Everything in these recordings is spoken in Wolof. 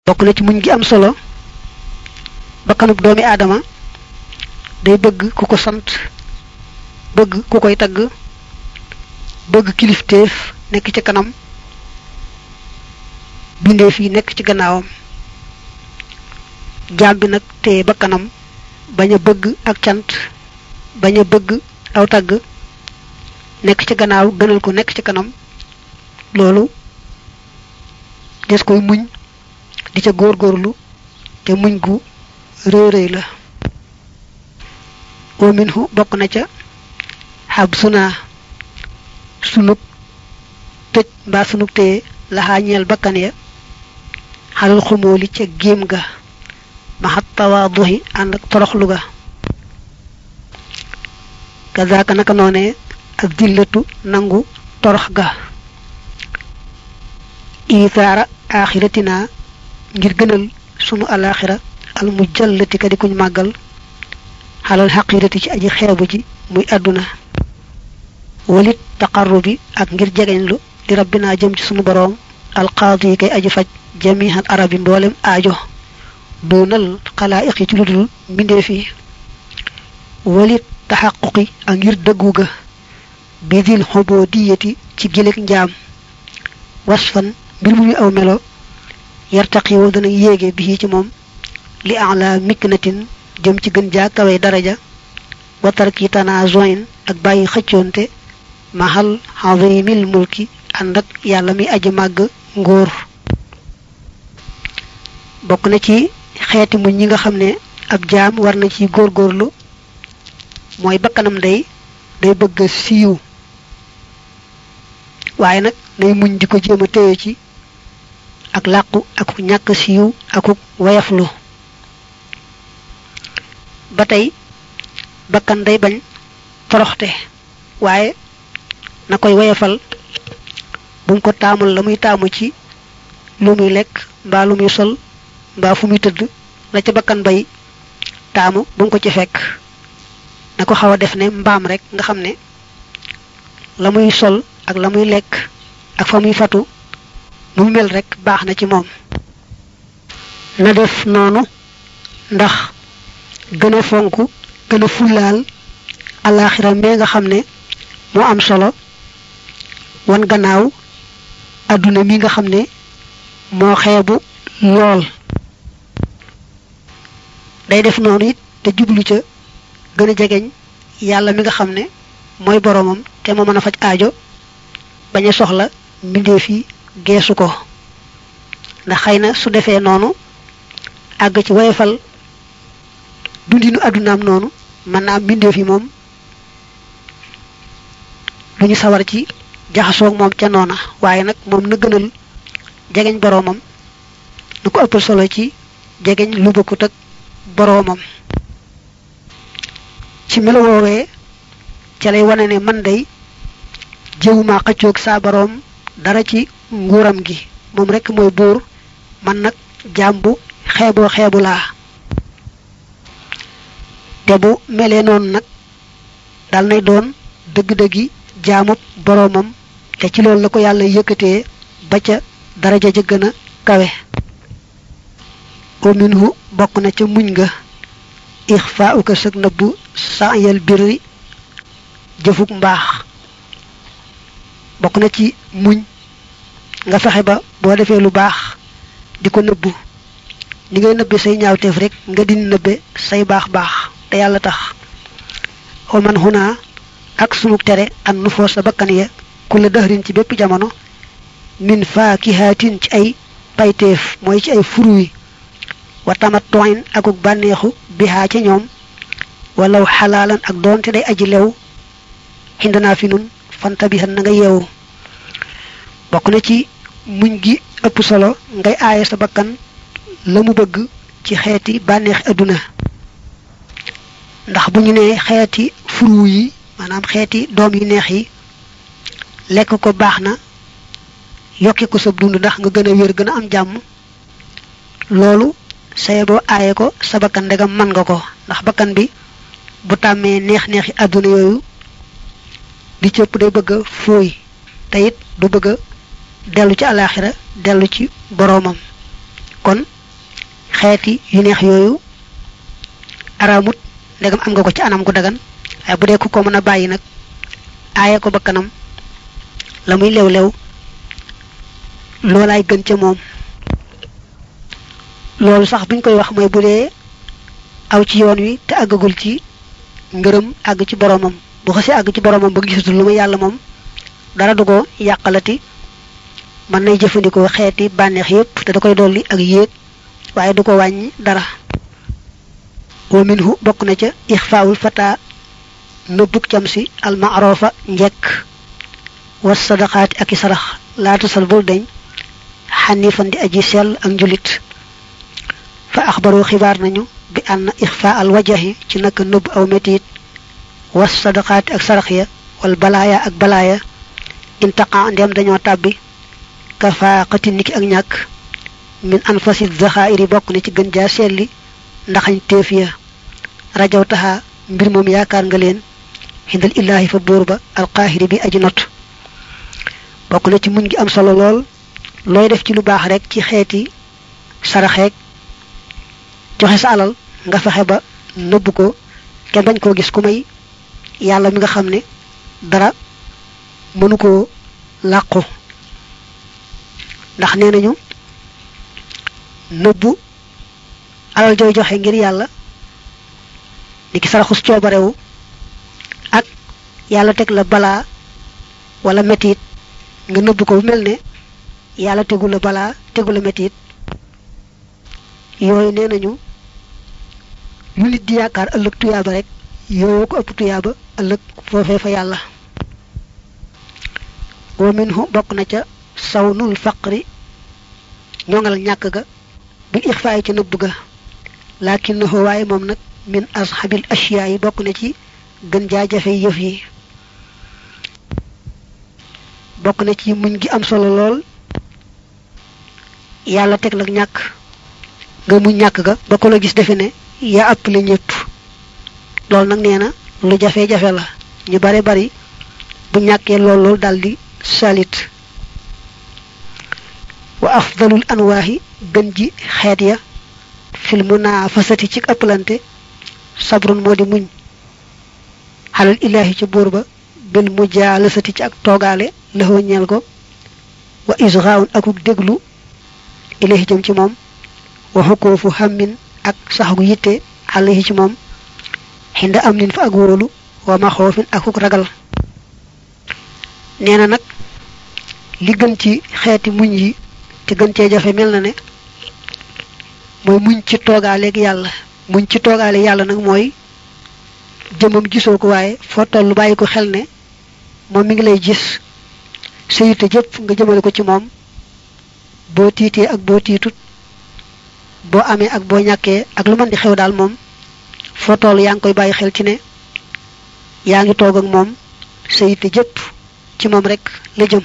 bokk na ci muñ gi am solo bakkanub doomi aadama day bëgg ku ko sant bëgg ku koy tagg bëgg kilifteef nekk ci kanam bindee fii nekk ci gannaawam jaam bi nag te bakkanam bañ a bëgg ak cant bañ a bëgg aw tagg nekk ci gannaaw gënal ko nekk ci kanam loolu des koy muñ di ca góorgóorlu te muñ gu rëy rëy la wa minhu bokk na ca xab suna sunug tëj mbaa sunug téye laxaa ñeel bakkan ya xalal xumóoli ca géem ga maxat tawaaduhi ànd ak toroxlu ga kazaaka naka noone ak dillatu nangu torox ga isaara axiratina ngir gënal sunu alaxira al mujallati ka di kuñ màggal xalal xaqirati ci aji xeebu ji muy àdduna walit taqarrubi ak ngir jegeñlu di rabbina jëm ci sunu boroom alqaadi yi kay aji faj jamihan arabi mboolem aajo doonal xalaayiq yi ci lu dul mbindee fi walit taxaquqi ak ngir dëggu ga bidil xubodiyati ci gileeg njaam wasfan mbir mu muy aw melo yartaqi woo dana yéege bi ci moom li ala miknatin jëm ci gën jaa kawe daraja watarki tanazoin ak bàyyi xëccoonte mahal azimil mulki ànd ak yàlla mi aji màgg ngóor bokk na ci xeeti muñ ñi nga xam ne ab jaam war na ci góorgóorlu mooy bakkanam day day bëgg siiw waaye nag nay muñ di ko jéem a téye ci ak làqu ak ñàkk siiw akuk wayaflu ba tey bakkan day bañ toroxte waaye na koy wayafal bu mu ko taamul la muy taamu ci lu muy lekk mbaa lu muy sol mbaa fu muy tëdd la ca bakkan bay taamu bu mu ko ci fekk na ko xaw a def ne mbaam rek nga xam ne la muy sol ak la muy lekk ak fa muy fatu mu mel rek baax na ci moom na def noonu ndax gën a fonk gën a fullaal alaxira mee nga xam ne moo am solo wan gannaaw adduna mi nga xam ne moo xeebu lool day def noonu it te jublu ca gën a jegeñ yàlla mi nga xam ne mooy boroomam te moo mën a faj aajo bañ a soxla mbindeef yi geesu ko ndax xëy na su defee noonu àgg ci woyofal dundinu àddunaam noonu mën naa am mbindeef yi moom lu ñu sawar ci jaxasoog moom ca noona waaye nag moom na gënal jegeñ boroomam na ko ëppal solo ci jegeñ lu bokkut ak boroomam ci melo woowee ca lay wane ne man day jëwuma xëccoog saa boroom dara ci nguuram gi moom rekk mooy buur man nag jaam bu xeeboo xeebu laa te bu melee noonu nag dal nay doon dëgg-dëggi jaamub boroomam te ci loolu la ko yàlla yëkkatee ba ca daraja ja gën a kawe o minhu bokk na ca muñ nga ixfaauka sëg nëbbu saayal birri jëfuk mbaax bokk na ci muñ nga fexe ba boo defee lu baax di ko nëbbu ni ngay nëbbe say ñaawteef rek nga di nëbbe say baax baax te yàlla tax o man xunaa ak sunu tere an nu foo sa bakkan ya ku la dëxrin ci bépp jamono min faakihaatin ci ay payteef mooy ci ay furuwi wa tamat toin akuk bànneexu bihaa ca ñoom walaw xalaalan ak doonte day aji lew xindanaa fi nun fanta bi na nga yeewu bokk na ci muñ gi ëpp solo ngay aaye sa bakkan la mu bëgg ci xeeti bànneexi adduna ndax bu ñu nee xeeti furu yi maanaam xeeti doom yu neex yi lekk ko baax na yokki ko sa dund ndax nga gën a wér gën a am jàmm loolu saye boo aaye ko sa bakkan ndegam man nga ko ndax bakkan bi bu tàmmee neex-neexi àdduna yooyu di cëpp day bëgg a fooy te it du bëgg a dellu ci alaxira dellu ci boroomam kon xeeti yu neex yooyu araamut ndegam am nga ko ci anam gu dagan waaye bu dee ku ko mën a bàyyi nag aaye ko ba kanam la muy lew lew loolaay gën ca moom loolu sax buñ koy wax mooy bu dee aw ci yoon wi te àggagul ci ngërëm àgg ci boromam bu xasee àgg ci boromam ba gisatul lu muy yàlla moom dara du ko yàqalati mën nay jëfandikoo xeeti bànneex yépp te da koy dolli ak yéeg waaye du ko wàññi dara wa minhu bokk na ca ixfaawul fata nëbbuk cam si almaarofa njekk was sadaqaati ak i sarax laata sal bul deñ xanifan di aji sell ak njulit fa axbaru xibaar nañu bi ànn ixfa al wajahi ci naka nëbb aw metit was sadaqaati ak sarax ya wal balaaya ak balaaya intaqa ndem dañoo tàbbi kafaaqati niki ak ñàkk min anfasi zaxairi bokk na ci gën jaa selli ndaxañ téef ya rajaw taxa mbir moom yaakaar nga leen xindal illaahi fa buur ba alqaahiri bi aji not bokk na ci muñ gi am solo lool looy def ci lu baax rek ci xeeti saraxeeg joxe sa alal nga fexe ba nëbb ko kenn bañ koo gis ku may yàlla mi nga xam ne dara mënu koo làqu ndax nee nañu nëbbu alal jooy joxe ngir yàlla ni ki saraxus coobarewu ak yàlla teg la balaa wala metit nga nëbb ko bu mel ne yàlla tegu la balaa tegu la metit yooyu nee nañu lu nit di yaakaar ëllëg tuyaaba rek yooyu ko ëpp tuyaaba ëllëg foofee fa yàlla wa minhu bokk na ca sawnul faqri ñongal ñàkk ga bil ixfaay ca nëbb ga lakinnahu waaye moom nag min ashabil ashiyaa yi bokk na ci gën jaa jafe yëf yi bokk na ci muñ gi am solo lool yàlla teg la ñàkk nga muñ ñàkk ga ba ko la gis defe ne yaa ëpp la ñëpp loolu nag nee na lu jafe-jafe la ñu bare bari bu ñàkkee lool lool daldi salit wa afdalul anwaahi gën ji xeet ya fil munaafasati ci ëpplante sabrun moo di muñ xalal ilaahi ci buur ba bil mujaalasati ci ak toogaale lëxoo ñeel ko wa isgaawun akuk déglu ilaahi jëm ci moom wa xukoofu xammin ak saxgu yitte alayhi ci moom xinda am nin fa ak wóolu wa maxoofin akuk ragal nee na nag li gën ci xeeti muñ yi te gën cee jafe mel na ne mooy muñ ci toogaaleeg yàlla muñ ci toogaale yàlla nag mooy jëmam gisoo ko waaye foo toll bàyyi ko xel ne moom mi ngi lay gis sa yitte jëpp nga jëmale ko ci moom boo tiitee ak boo tiitut boo amee ak boo ñàkkee ak lu mën di xew daal moom foo toll yaa ngi koy bàyyi xel ci ne yaa ngi toog ak moom sa yitte jëpp ci moom rek la jëm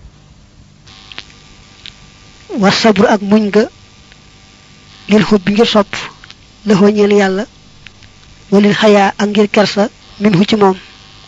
wa sabru ak muñ ga lil xub bi ngir sopp la ñeel yàlla walil xayaa ak ngir kersa min hu ci moom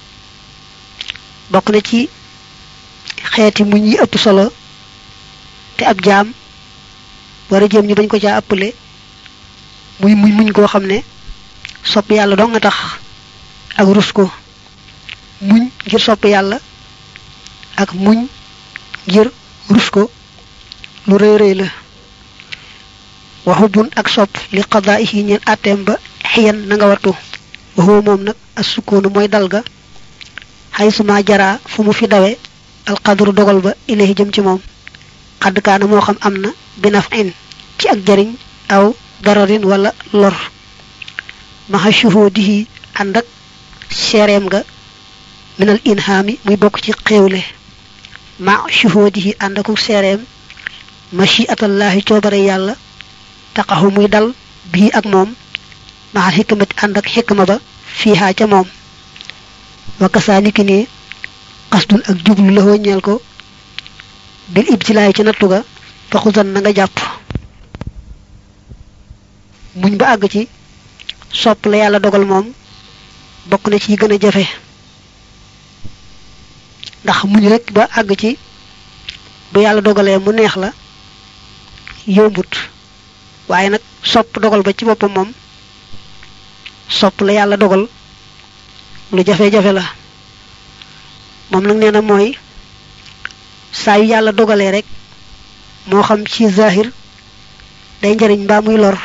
bokk na ci xeeti muñ yi ëpp solo te ab jaam war a jéem ñu bañ ko caa ëppale muy muñ muñ koo xam ne sopp yàlla doo nga tax ak rus ko muñ ngir sopp yàlla ak muñ ngir rus ko lu rëy rëy la waxubun ak sopp li qadaa'ihi ñeen atteem ba xiyan na nga wattu waxuwa moom nag as sukkoonu mooy dal ga xay suma jaraa fu mu fi dawe alqadru dogal ba ilahi jëm ci moom xadd kaana moo xam am na binaf in ci ak jariñ aw dararin wala lor maxa shuhudihi ànd ak seereem nga minal inhaami muy bokk ci xéewle ma shuhudihi ànd aku seereem machiatallahi coobare yàlla taqaxu muy dal bii ak moom maxal xikmati ànd ak xikma ba fiihaa ca moom wa kasaaliki ne xasdun ak jublu la ñeel ko bil ibtilaay ca nattu ga faxusan na nga jàpp muñ ba àgg ci sopp la yàlla dogal moom bokk na ci gën a jafe ndax muñ rek ba àgg ci bu yàlla dogalee mu neex la yombut waaye nag sopp dogal ba ci boppam moom sopp la yàlla dogal lu jafe-jafe la moom nag nee na mooy saa yu yàlla dogalee rek moo xam ci zahir day njariñ mbaa muy lor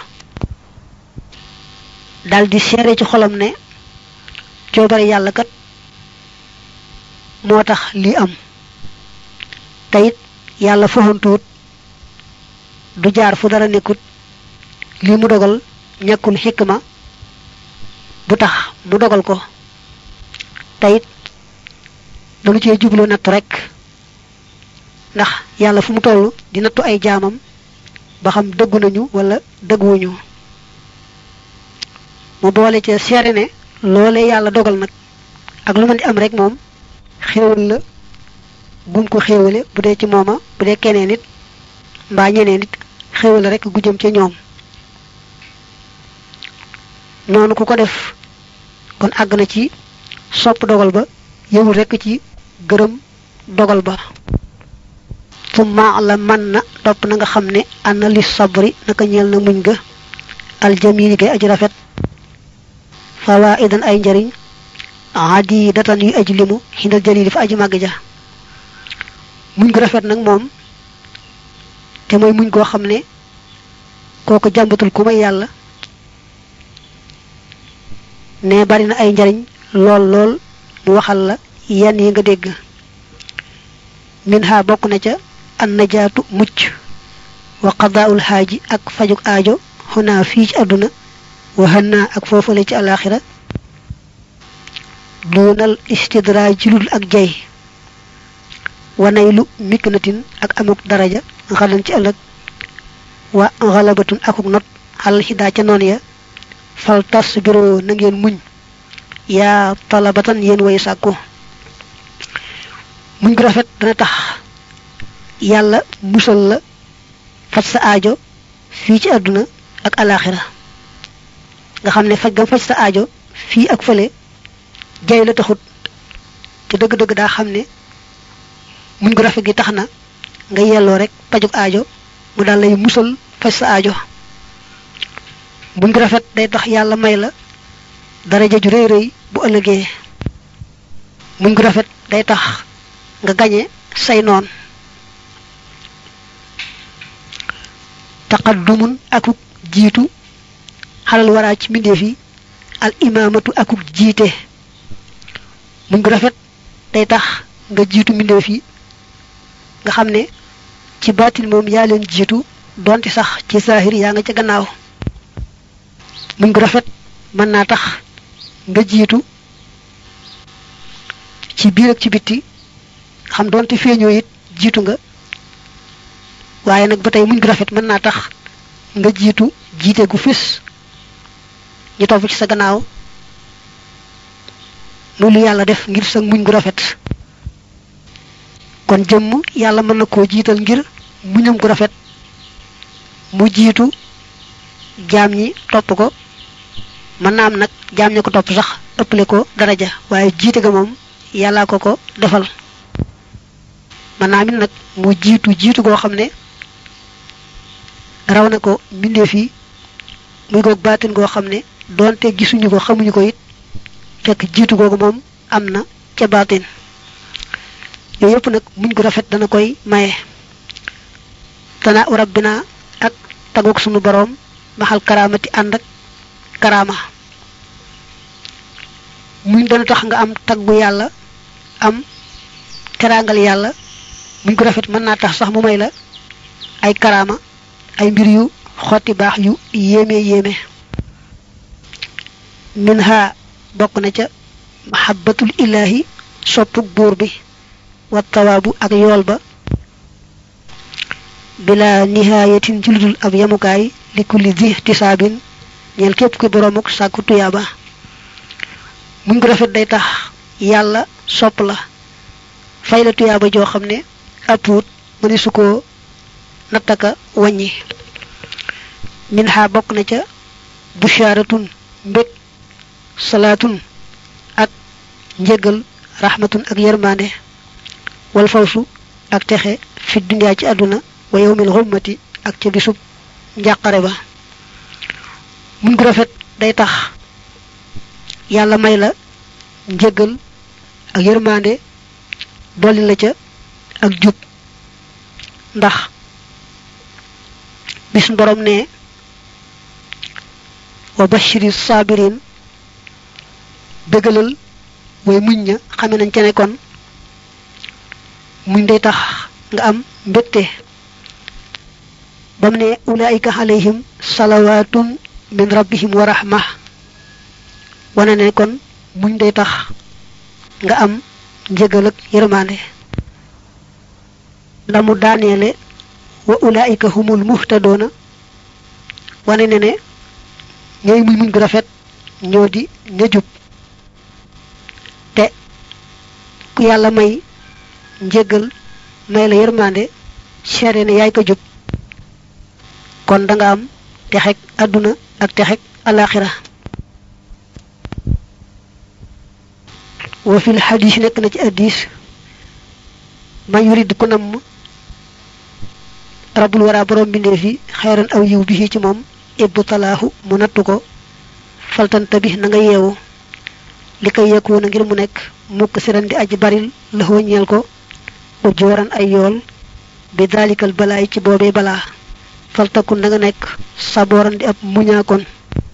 daldi seere ci xolam ne coobare yàlla kat moo tax lii am te it yàlla foxantuwut du jaar fu dara nekkut lii mu dogal ñàkkul xikma bu tax mu dogal ko te it dañu cee jublu natt rek ndax yàlla fu mu toll di nattu ay jaamam ba xam dëggu nañu wala dëgguwuñu mu boole ca seere ne loolee yàlla dogal nag ak lu mën di am rek moom xéewal la gum ko xéewale bu dee ci mooma bu dee keneen nit mbaa ñeneen nit xéewal rek gu jëm ca ñoom noonu ku ko def kon àgg na ci sopp dogal ba yëwul rekk ci gërëm dogal ba summa la man na topp na nga xam ne ana li sabri naka ñeel na muñ ga aljamili gay aji rafet fawaidan ay njariñ adi datan yu aji limu xindal jalili fa aji màgg ja muñ gu rafet nag moom te mooy muñ goo xam ne kooku jàmbatul ku may yàlla ne bari na ay njariñ lool lool mu waxal la yenn yi nga dégg min ha bokk na ca an najaatu mucc wa qadaa'ul xaaji ak fajuk aajo xunaa fii ci àdduna wa hanna ak foofale ci alaxira doonal istidraaj ci ludul ak jay wanaylu miknatin ak amuk daraja xalan ci ëllëg wa xalabatun akuk not xalal xidaa ca noon ya fal tas biro na ngeen muñ yaa talabatan yéen way sàkku muñ gu rafet dana tax yàlla musal la faj sa aajo fii ci àdduna ak alaxira nga xam ne faj gam faj sa aajo fii ak fële jay la taxut te dëgg-dëgg daa xam ne muñ gu rafet gi tax na nga yelloo rek pajug aajo mu daal lay musal faj sa aajo muñ gu rafet day tax yàlla may la daraja ju rëy rëy bu ëllëgee muñ gu rafet day tax nga gañe say noon taqaddumun akuk jiitu xalal waraa ci mbindeef yi al imaamatu akuk jiite muñ gu rafet day tax nga jiitu mbindeef yi nga xam ne ci baatin moom yaa leen jiitu donte sax ci saahir yaa nga ca gannaaw muñ gu rafet mën naa tax nga jiitu ci biir ak ci bitti xam donte feeñoo it jiitu nga waaye nag ba tey muñ gu rafet mën naa tax nga jiitu jiite gu fés ñu topp ci sa gannaaw muy lu yàlla def ngir sa muñ gu rafet kon jëmm yàlla mën na koo jiital ngir muñam gu rafet mu jiitu jaam ñi topp ko mën naa am nag jaam ña ko topp sax ëppale ko daraja waaye jiite ga moom yàllaa ko ko defal mën naa mit nag mu jiitu jiitu goo xam ne raw na ko mbindeef yi muy goog baatin goo xam ne doonte gisuñu ko xamuñu ko it fekk jiitu googu moom am na ca baatin yooyu yëpp nag muñ gu rafet dana koy maye tana u rabbina ak taguk sunu boroom maxal karaamati ànd ak karaama muñ dana tax nga am taggu yàlla am teraangal yàlla muñ gu rafet mën naa tax sax mu may la ay karaama ay mbir yu xotti baax yu yéeme yéeme min ha bokk na ca mahabbatul ilahi soppuk buur bi wa tawaabu ak yool ba bila nihayatin ci ludul ab yamukaay li kulli di tisaabin ñeel képp ki boroomuk sàkku tuyaaba muñ ko rafet day tax yàlla sopp la fay la tuyaaba joo xam ne appuut mëni su ko nattaka wàññi min ha bokk na ca bushaaratun mbég salaatun ak njëgal rahmatun ak yërmande wal fawsu ak texe fi dunyaa ci àdduna wa yawmil xummati ak ca bisub njàqare ba muñ gu rafet day tax yàlla may la njëggal ak yërmande dolli la ca ak jub ndax bis borom ne wa bashiri sabirin dëggalal way muñ ña xame nañ ca ne kon muñ day tax nga am mbégte bam ne ulaika alayhim salawatun min rabbihim wa rahma wane ne kon muñ day tax nga am njëgal ak yërmande la mu daaneele wa ulaika humul muhtadoona wane ne ne ñooy muñ muñ gu rafet ñoo di ña jub te ku yàlla may njëgal may la yërmande seede ne yaay ko jub kon da nga am texeg àdduna ak texeg alaxira wa fil xadis nekk na ci addis man yurid ku namm rabul wara borom bindee fi xeeran aw yiw bi ci moom ibbu talaahu mu nattu ko faltanta bi na nga yeewu li koy yekkoon ngir mu nekk mukk siran di aji baril la ñeel ko ujooran ay yool bi dalikal balaay ci boobee balaa faltakun na nga nekk sabooran di ab muñaakoon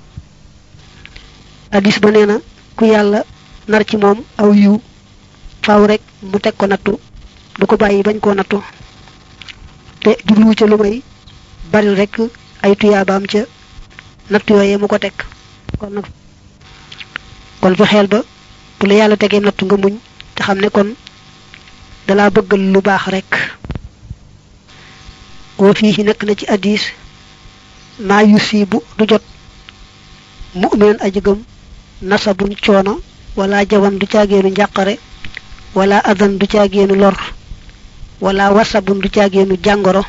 addis ba nee na ku yàlla nar ci moom aw yiw faaw rek mu teg ko nattu du ko bàyyi bañ koo nattu te jubluwu ca lu may baril rek ay tuyaabaam ca nattu yooyee mu ko teg kon nag kon fa xeel ba bu la yàlla tegee nattu nga muñ te xam ne kon dalaa bëggal lu baax rek woo fii nekk na ci addis maa yusibu du jot mu'minan aji gëm nasabun coono wala jawan du caageenu njàqare wala adan du caageenu lor wala wasabun du caageenu jàngoro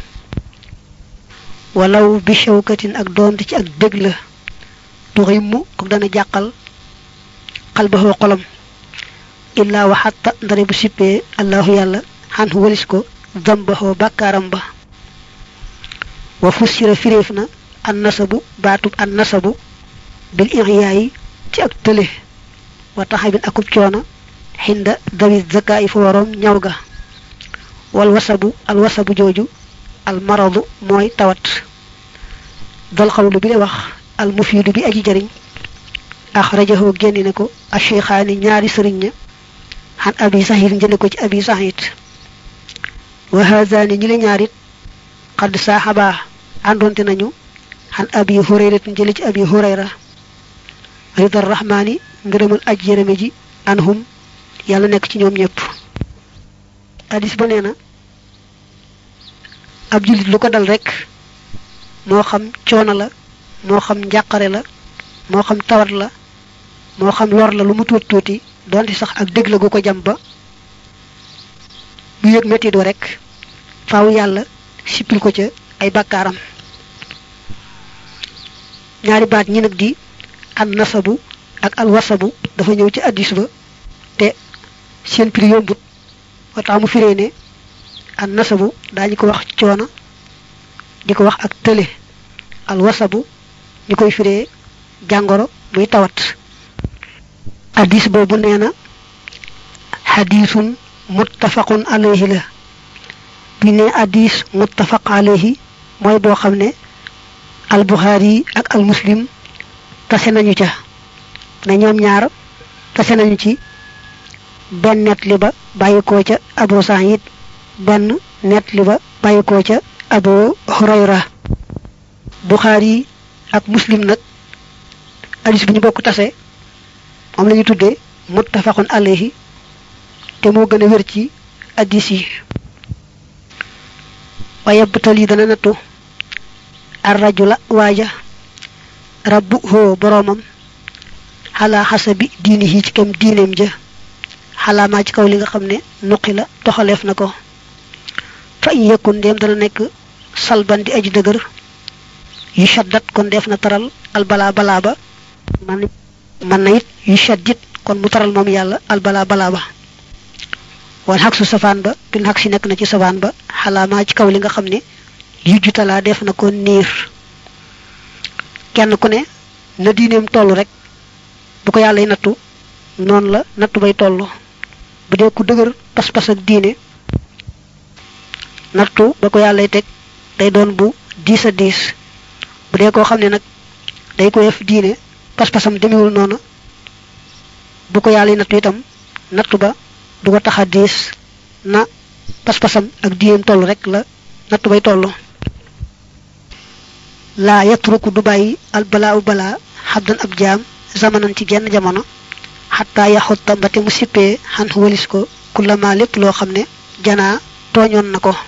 walaw bi shawkatin ak doonte ci ak dëgg la tuximmu ko dana jàqal xalbaxoo xolam illaa waxatta ndare bu sippee allahu yàlla xan walis ko dambaxoo bàkkaaram ba wa fussira firéef na an nasabu baatub an nasabu bil ixyaayi ci ak tële wa taxabin akub coono xinda dawi zakaa yi fa waroom ñaw ga wal wasabu al wasabu jooju al maradu mooy tawat dal xawlu bi de wax al mufiidu bi aji jariñ axrajahu génne ne ko acheikhaani ñaari sëriñ ña xan abi saxiid njële ko ci abi saxiid wa hazaani ñi le ñaarit xadd saaxabaa àndoonte nañu xan abi hurayrat njële ci abi hurayra ridar rahmaani ngërëmal aj yërëme ji anhum yàlla nekk ci ñoom ñëpp hadis ba nee na ab jullit lu ko dal rek moo xam coono la moo xam njàqare la moo xam tawat la moo xam lor la lu mu tuuti tuuti donte sax ak dégg la gu ko jam ba bu yëg metti do rek faaw yàlla sippil ko ca ay bakkaaram ñaari baat ñi nag di an nasabu ak al wasabu dafa ñëw ci addis ba te seen prix yombut wa tax mu firee ne an nasabu daañu ko wax coono di ko wax ak tële al wasabu ñu koy firee jàngoro muy tawat addis boobu nee na xadiisun muttafaqun alayhi la bi ne addis muttafaq alayhi mooy boo xam ne al buxaari ak al muslim tase nañu ca ne ñoom ñaar tase nañu ci benn net li ba bàyyikoo ca abu saïd benn net li ba bàyyikoo ca abu hurayra buxaari ak muslim nag hadis bi ñu bokk tase moom la ñu tuddee muttafaqun alayhi te moo gën a wér ci hadis yi waaye bëtal yi dana nattu ar rajula waaja rabbu hoo boroomam xalaa xasabi diini yi ci kem diineem ja xalaa maa ci kaw li nga xam ne nuqi la toxaleef na ko fa in yëkkun ndéem dana nekk salban di aji dëgër yu shaddat kon def na taral al balaa balaa ba man man na it yu shaddit kon mu taral moom yàlla al balaa balaa ba wan xag su safaan ba bin xag si nekk na ci safaan ba xalaa maa ci kaw li nga xam ne yu jutalaa def na ko niir kenn ku ne na diineem toll rek bu ko yàlla nattu noonu la nattu bay toll bu dee ku dëgër pas-pas ak diine nattu ba ko yàllay teg day doon bu diis a diis bu dee koo xam ne nag day ko def diine pas-pasam demewul noonu bu ko yàlla nattu itam nattu ba du ko tax a diis na pas-pasam ak diineem toll rek la nattu bay toll laa yatruku du bàyyi al balaa u balaa xabdan ab jaam zamanan ci genn jamono xataa yaxutta mbate mu sippee xan walis ko kullama lépp loo xam ne janaa tooñoon na ko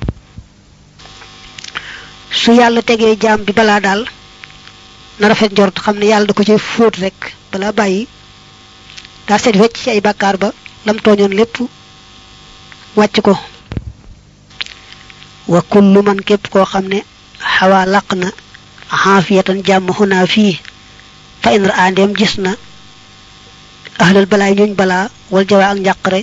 su yàlla tegee jaam bi balaa daal na rafet njort xam ne yàlla da ko ci fóot rek balaa bàyyi daa seet wecc ci ay bàkkaar ba lam tooñoon lépp wàcc ko wa kullu man képp koo xam ne xawaa làq na xaafiyatan jàmm xunaa fii fa in ra andeem gis na ahlal balaay ñooñ balaa wal jawaa ak njàqare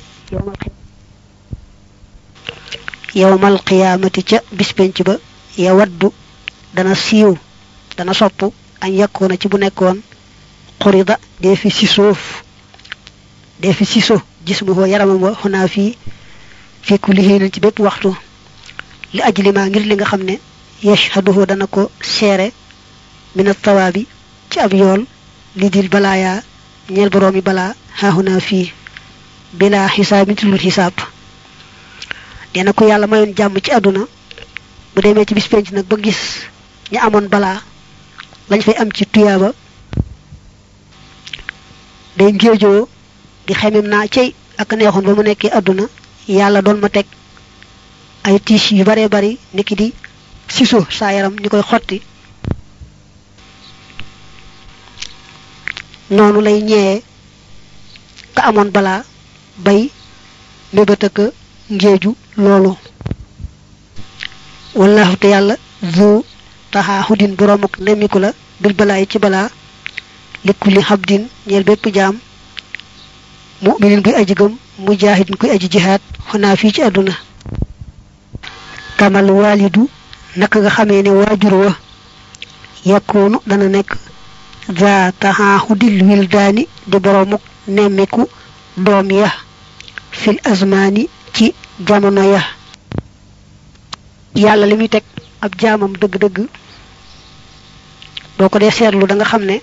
yowmal qiyaamati ca bis penc ba ya waddu dana siiw dana sopp añ yakkoona ci bu nekkoon xurida dee fi sisoof dee fi siso gis mu ko yaramam wa xunaa fii fi kulli hiinin ci bépp waxtu li ajlima ngir li nga xam ne yashhaduhu dana ko seere mina tawaabi ci ab yool li dil balaaya ñeel boroomi balaa xaaxunaa fii bila xisaabin ci lul xisaab dina ko yàlla mayoon jàmm ci àdduna bu demee ci bis penc nag ba gis ña amoon balaa lañ fay am ci tuyaaba day ngéejoo di xemem naa cey ak neexoon ba mu nekkee àdduna yàlla doon ma teg ay tiis yu baree bari niki di siso saa yaram ñu koy xotti noonu lay ñëwee ka amoon balaa bay mébét ak ngéeju loolu wallahu te yàlla zu taxaa xudin boroom ak nemmiku la bil balaa yi ci balaa likkulli xabdin ñeel bépp jaam muminin buy aji gëm mujaahidin kuy aji jihaad xanaa fii ci àdduna kamal waalidu naka nga xamee ne waajur wa yakkoonu dana nekk za taxaaxudil wildaani di boroomuk nemmiku doom ya fil azmaani ci jamono ya yàlla li muy teg ab jaamam dëgg-dëgg boo ko dee seetlu da nga xam ne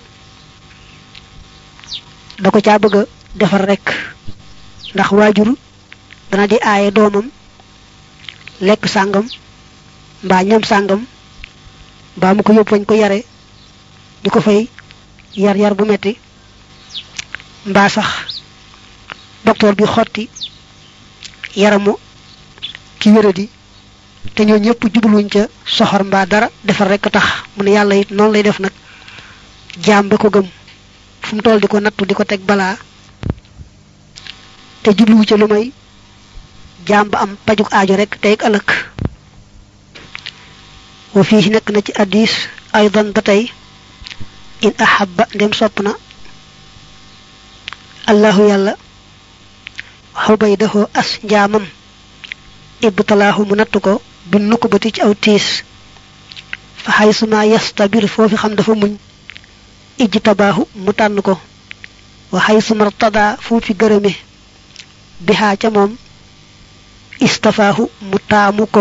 da ko caa bëgg a defar rekk ndax waajur dana di aaye doomam lekk sàngam mbaa ñam sàngam mbaa mu ko yóbbu fañ ko yare di ko fay yar yar bu metti mbaa sax docteur bi xotti yaramu ki wéradi te ñoo ñëpp jubluñ ca soxor mbaa dara defar rekk tax mu ne yàlla it noonu lay def nag jaam ba ko gëm fu mu toll di ko nattu di ko teg balaa te jubluwu ca lu may jaam ba am pajuk aajo rek tey ëllëg wa fii nekk na ci addis aydan ba tey in ahabba ndem sopp na allahu yàlla xubaydahu as njaamam ibtalaahu mu nattu ko bi nukkubati ci aw tiis fa xaysuma yastabir foofi xam dafa muñ ijtabaahu mu tànn ko wa xaysuma rtadaa foofi gërëme bihaa ca moom istafaahu mu taamu ko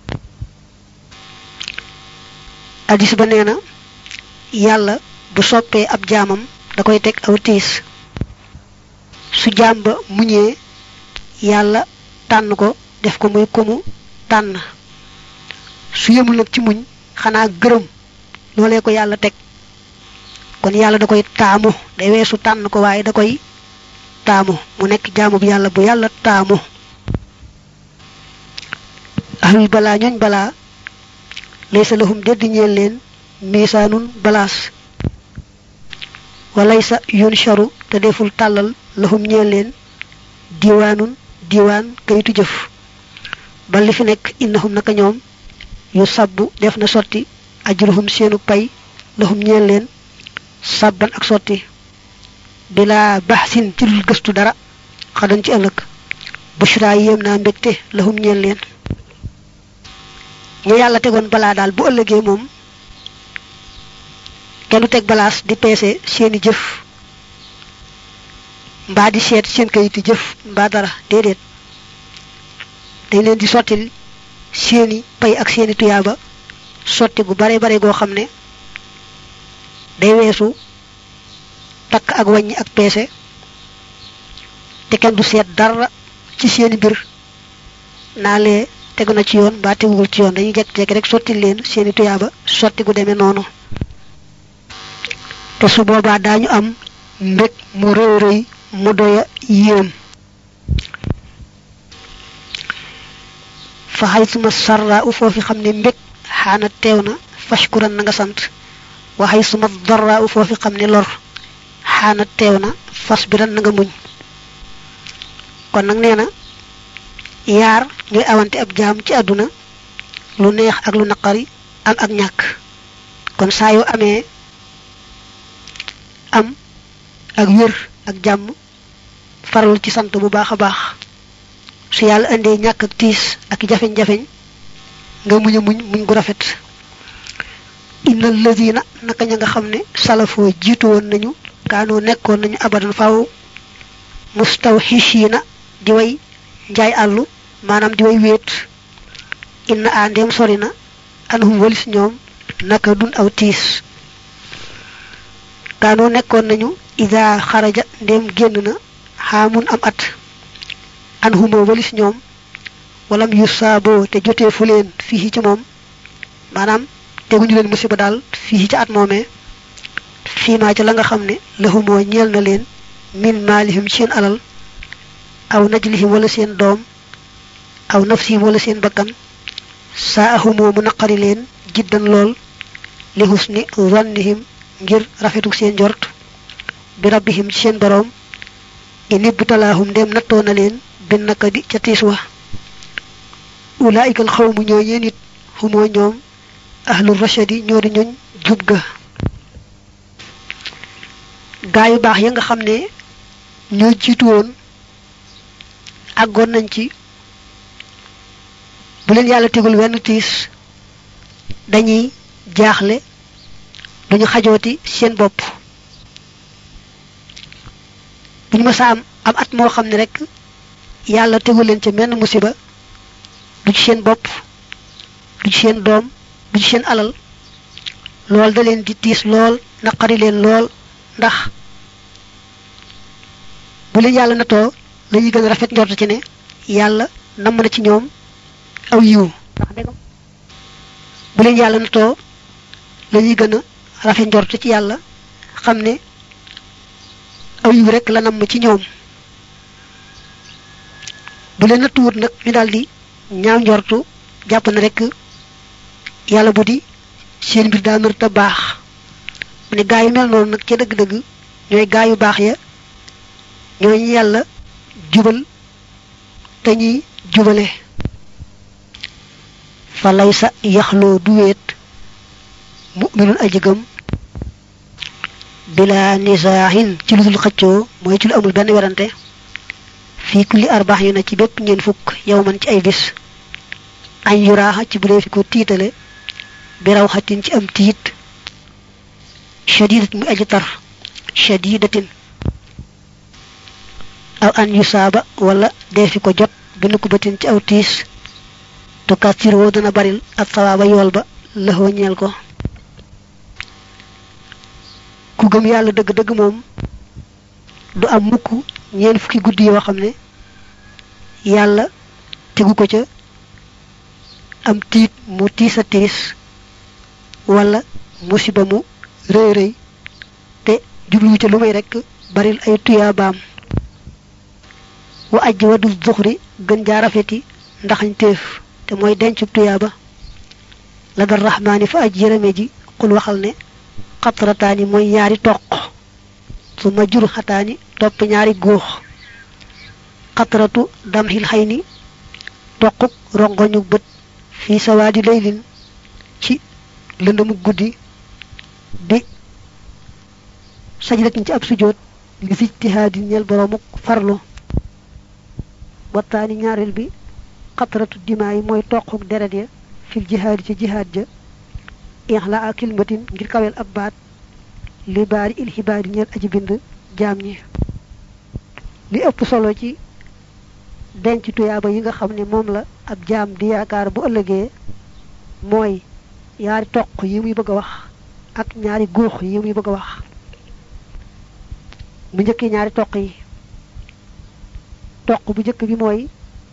addis ba nee na yàlla bu soppee ab jaamam da koy teg aw tiis su jaam ba muñee yàlla tànn ko def ko muy ko mu tànn su yemul nag ci muñ xanaa gërëm loolee ko yàlla teg kon yàlla da koy taamu day weesu tànn ko waaye da koy taamu mu nekk jaamu bi yàlla bu yàlla taamu ahlul balaa ñooñ balaa laysa lahum deddi ñeel leen miisaanun balaas walaysa yunsharu te deful tàllal lahum ñeel leen diwaanun diwaan kayitu jëf ba li fi nekk innahum naka ñoom yu sabbu def na sotti ajruhum seenu pay lahum ñeel leen sabban ak sotti bila baxsin ci lul gëstu dara xadan ci ëllëg bushra yéem naa mbégte lahum ñeel leen ñu yàlla tegoon balaa daal bu ëllëgee moom kenn du teg balaas di peese seeni jëf mbaa di seet seen kayiti jëf mbaa dara déedéet dañ leen di sottil seeni pay ak seeni tuyaaba sotti gu bare bare goo xam ne day weesu takk ak wàññi ak peese te kenn du seet dara ci seeni mbir naa lee tegu na ci yoon mbaa teguwul ci yoon dañuy jekk-jekk rek sotti leen seeni tuyaaba sotti gu demee noonu te su boobaa daañu am mbég mu rëy rëy mu doya yéem fa xay suma sarra u foofi xam ne mbég xaana teew na fashkuran na nga sant waxay suma darra u foofi xam ne lor xaana teew na fas biran na nga muñ kon nag nee na yaar ñooy awante ab jaam ci àdduna lu neex ak lu naqari am ak ñàkk kon saa yoo amee am ak wér ak jàmm faral ci sant bu baax a baax su yàlla indee ñàkk ak tiis ak jafeñ-jafeñ nga muñ a muñ muñ gu rafet inna lazina naka ña nga xam ne salafoo jiitu woon nañu kaanoo nekkoon nañu abadan faaw mustawxishiina di way njaay àllu maanaam di way wéet inna a ndem sori na anhum walis ñoom naka dun aw tiis kaanoo nekkoon nañu ida xaraja ndem génn na xaamun am at anhumoo walis ñoom walam yu saaboo te jotee fu leen fii ci moom maanaam teguñu leen musiba daal fii ci at moomee fii maa ca la nga xam ne lahumoo ñeel na leen min maalihim seen alal aw najlihim wala seen doom aw nafsihim wala seen bakkan saa ahumoo mu naqari leen jiddan lool li husni zannihim ngir rafetuk seen njort bi rabbihim ci seen boroom in ibtalaahum ndem nattoo na leen bin naka di ca tiis wa ulaayikal xawmu ñoo ñeen it xumoo ñoom ahlul rashadi ñoo di ñoñ jub ga gaa yu baax ya nga xam ne ñoo jiitu woon àggoon nañ ci bu leen yàlla tegul wenn tiis dañuy jaaxle duñu xajooti seen bopp buñu mësa am am at moo xam ne rek yàlla tegul leen ca menn musiba du ci seen bopp du ci seen doom du ci seen alal lool da leen di tiis lool naqari leen lool ndax bu leen yàlla natoo lañuy gën a rafet njort ci ne yàlla namm na ci ñoom aw yiw bu leen yàlla natoo lañuy gën a rafet njort ci yàlla xam ne aw yiw rek la namm ci ñoom bu leen nattuwut nag ñu daldi ñaaw njortu jàpp na rek yàlla bu di seen mbir daa mër te baax mu ne gaa yu mel noonu nag ca dëgg-dëgg ñooy gaa yu baax ya ñooñu yàlla jubal te ñuy jubale fa lay sa yaxloo du weet mu'minun aji gëm bila nisaahin ci lu dul xëccoo mooy ci lu amul benn werante fii kulli arbaax yu na ci bépp ñeen fukk yow man ci ay bis añ yuraaxa ci bu dee fi ko tiitale bi raw xatin ci am tiit shadidat muy aji tar shadidatin aw an yu saaba wala dee fi ko jot bi nu ko batin ci aw tiis tu kastiroo dana baril ak sawaaba yool ba lëxoo ñeel ko ku gëm yàlla dëgg-dëgg moom du am mukk ñeen fukki guddi yoo xam ne yàlla tegu ko ca am tiit mu tiis a tiis wala musiba mu rëy rëy te jubluwu ca lu may rekk baril ay tuyaabaam wa ajj wa dul zuxri gën jaa rafeti ndaxañ téef te mooy dencub tuyaaba la dal raxmaani fa aj yërëme ji xul waxal ne xatrataani mooy ñaari toq su ma jur xataani topp ñaari góox xatratu damxil xay ni toquk rongoñu bët fii sawaadi laylin ci lëndëmu guddi bi sajdatin ci ab sujjóot li sijtihaadi ñeel boroomuk farlu wattaani ñaareel bi xatratu dimaa yi mooy toquk deret ya fil jihaadi ci jihaad ja ixla a kilmatin ngir kawel ab baat li baari il xibaari ñeel aji bind jaam ñi li ëpp solo ci denc tuyaaba yi nga xam ne moom la ab jaam di yaakaar bu ëllëgee mooy ñaari toq yi muy bëgg a wax ak ñaari góox yi muy bëgg a wax mu njëkki ñaari toq yi toq bu njëkk bi mooy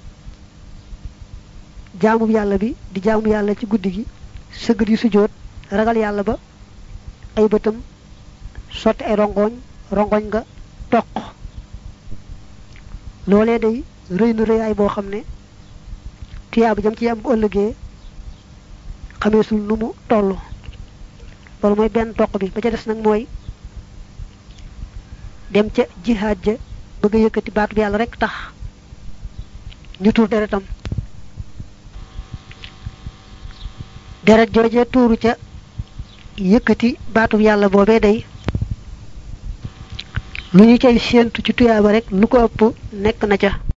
jaamu yàlla bi di jaamu yàlla ci guddi gi sëgg di sujjóot ragal yàlla ba ay bëtam sotti ay rongoñ rongoñ nga toq loolee day rëy na rëyaay boo xam ne tuyaaba jam ci am bu ëllëgee xameesul nu mu toll loolu mooy benn toq bi ba ca des nag mooy dem ca jihaad ja bëgg a yëkkati baatu bi yàlla rek tax ñu tuur deretam deret jooje tuuru ca yëkkati baatu bi yàlla boobee day lu ñu cay séentu ci tuyaaba rek lu ko ëpp nekk na ca